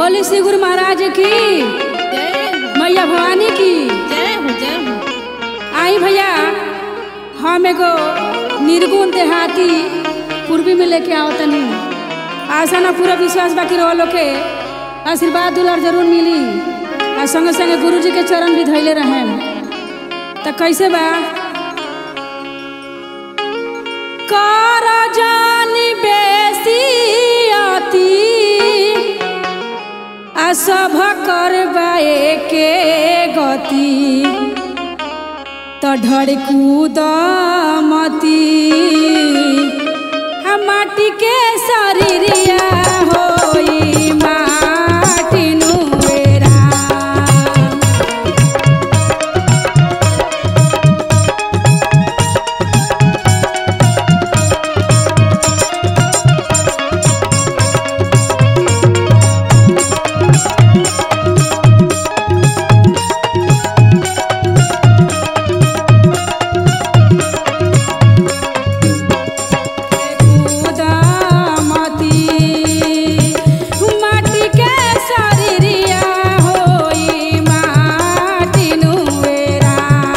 बोले श्री गुरु महाराज की जय मैया भवानी की जय हो जय हो आई भैया हम एगो निर्गुण देहाती पूर्वी में लेके आओ तनी आशा ना पूरा विश्वास बाकी रहो लोग के आशीर्वाद दुलार जरूर मिली और संगे संगे गुरु जी के चरण भी धैले रहे तो कैसे बा कर जानी बेसी अति आ सभ करबाए के गति त ढड़कूद मती हम माटी के शरीरिया होई माटी नुवेरा कुदामती माटी के शरीरिया होई माटी नुवेरा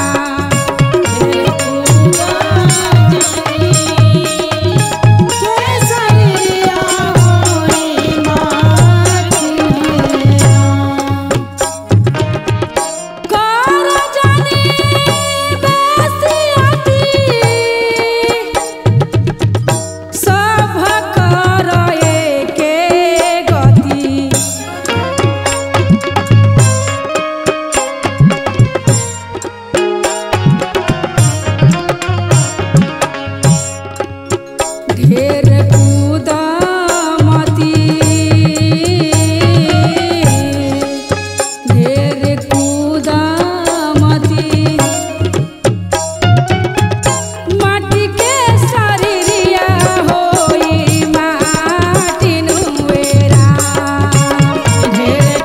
कर जानी बेसियती सभ कर एके गति ढेर कूदमती ढेर कूदमती माटी के शरीरिया होई माटी नुवेरा ढेर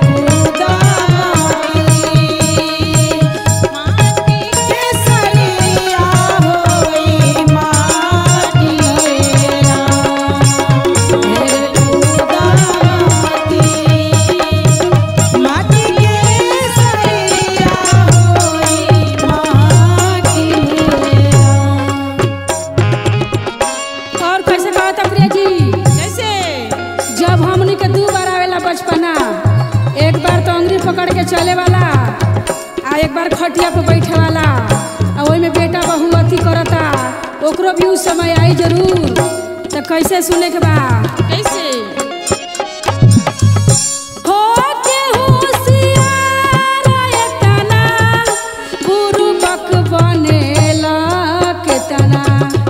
और कैसे कहा था प्रिया जी कैसे जब हमनी के दू बार आवेला बचपना एक बार तो अंगरी पकड़ के चले वाला आ एक बार खटिया पे बैठे वाला आ ओई में बेटा बहू अथी करता ओकरो भी उस समय आई जरूर तो कैसे सुने के बा कैसे हो के होशियार एतना बुरुबक बनेला केतना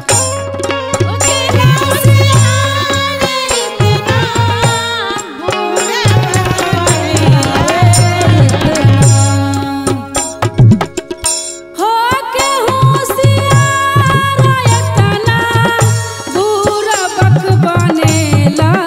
हो के होशियार एतना बुरुबक बनेला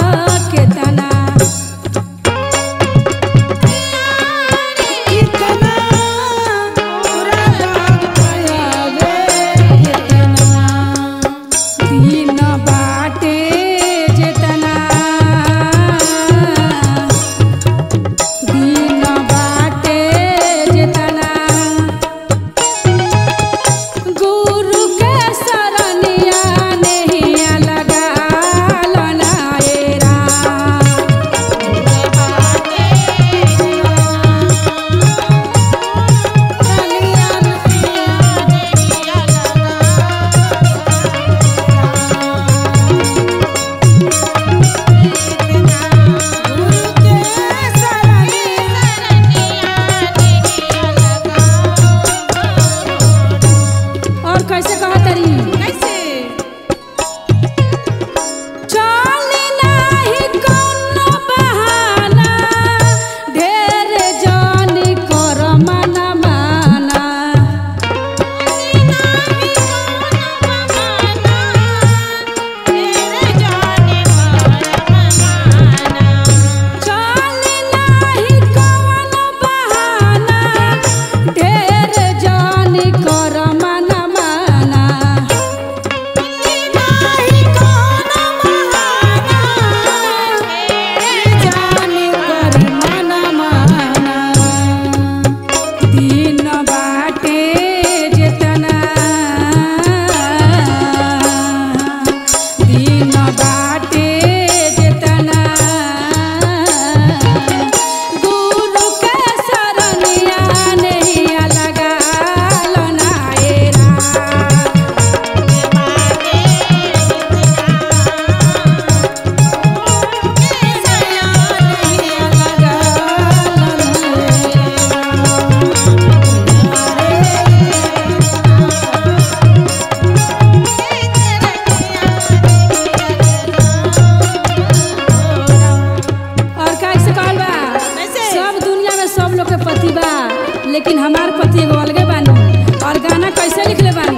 लेकिन हमार पति एगो अलगे बानी और गाना कैसे लिखले बानी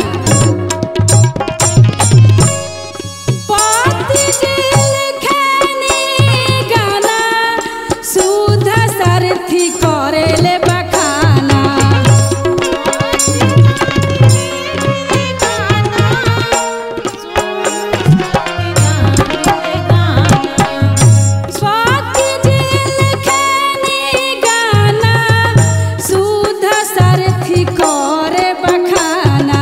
पति जी लिखेनी गाना सुध सारथी करेले बखाना स्वाति जी लिखेनी गाना सुध सारथी करे बखाना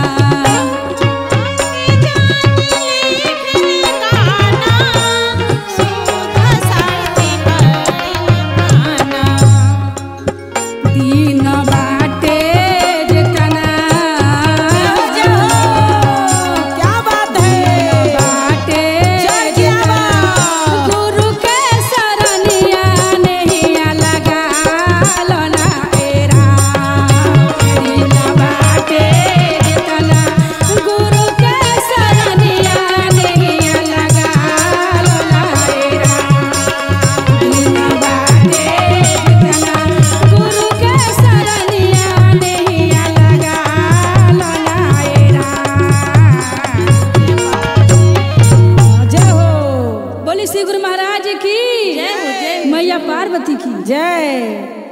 दीन बाटे जितना क्या बात है बाटे जय जिया गुरु के शरणिया नहीं लगा लो ना एरा दीन बाटे जितना गुरु के शरणिया नहीं लगा लो ना एरा दीन बाटे जितना गुरु के शरणिया नहीं लगा लो ना एरा जय हो बोली श्री गुरु महाराज की जय हो, जय हो। मैया पार्वती की जय